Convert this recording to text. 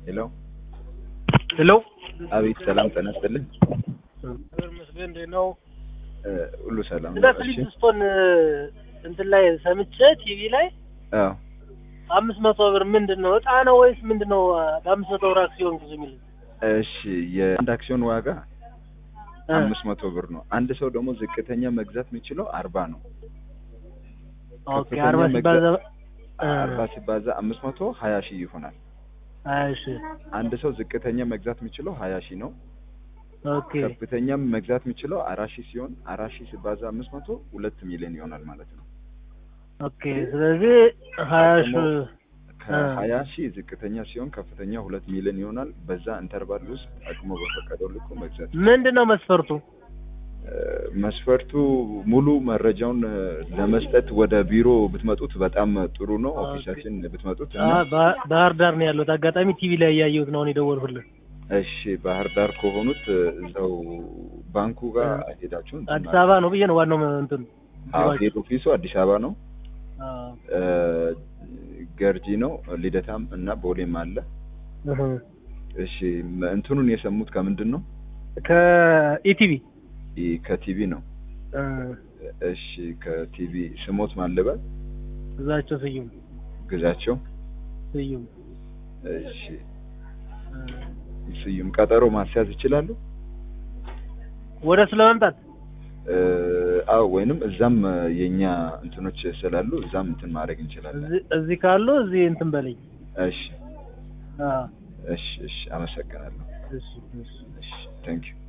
ሄሎ ሄሎ አቤት፣ ሰላም ጤና ይስጥልኝ። እግዚአብሔር ይመስገን። እንዴት ነው? እ ሁሉ ሰላም ስለ ነው? እሺ። ፍሊፕስቶን እንትን ላይ ሰምቼ ቲቪ ላይ አዎ አምስት መቶ ብር ምንድን ነው እጣ ነው ወይስ ምንድን ነው? በአምስት መቶ ብር አክሲዮን ግዙ የሚል እሺ፣ የአንድ አክሲዮን ዋጋ እ አምስት መቶ ብር ነው። አንድ ሰው ደግሞ ዝቅተኛ መግዛት የሚችለው አርባ ነው። ኦኬ ከፍተኛ አርባ ሲባዛ እ አርባ ሲባዛ አምስት መቶ ሀያ ሺህ ይሆናል። እሺ አንድ ሰው ዝቅተኛ መግዛት የሚችለው ሀያ ሺህ ነው። ኦኬ ከፍተኛም መግዛት የሚችለው አራት ሺህ ሲሆን አራት ሺህ ሲባዛ አምስት መቶ ሁለት ሚሊዮን ይሆናል ማለት ነው። ኦኬ ስለዚህ ሀያ ሺ ከሀያ ሺህ ዝቅተኛ ሲሆን ከፍተኛ ሁለት ሚሊዮን ይሆናል። በዛ ኢንተርቫል ውስጥ አቅሞ በፈቀደው ልኩ መግዛት ምንድን ነው መስፈርቱ? እ መስፈርቱ ሙሉ መረጃውን እ ለመስጠት ወደ ቢሮ ብትመጡት በጣም ጥሩ ነው። ኦኬ። ኦፊሳችን ብትመጡት አ እና ባ- ባህር ዳር ነው ያለሁት። አጋጣሚ ቲቪ ላይ እያየሁት ነው አሁን የደወልኩልህ። እሺ ባህር ዳር ከሆኑት እ እዛው ባንኩ ጋር ሄዳችሁ እንትን አዲስ አበባ ነው ብዬ ነው ዋናው እንትን አዎ ሄድ ኦፊሱ አዲስ አበባ ነው። አዎ እ ገርጂ ነው። ልደታም እና ቦሌም አለ። እህ እሺ መ- እንትኑን የሰሙት ከምንድን ነው? ከኢቲቪ ኢ- ከቲቪ ነው። እ እሺ ከቲቪ ስሞት ማለበል እዛቸው ስዩም ግዛቸው። ስዩም እሺ እ ስዩም ቀጠሮ ማስያዝ ይችላሉ? ወደ እሱ ለመምጣት እ አዎ ወይንም እዛም እ የኛ እንትኖች ስላሉ እዛም እንትን ማድረግ እንችላለን። እዚህ እዚህ ካሉ እዚህ እንትን በለኝ። እሺ አዎ እሺ እሺ አመሰግናለሁ። እሺ እሺ እሺ ታንክ ዩ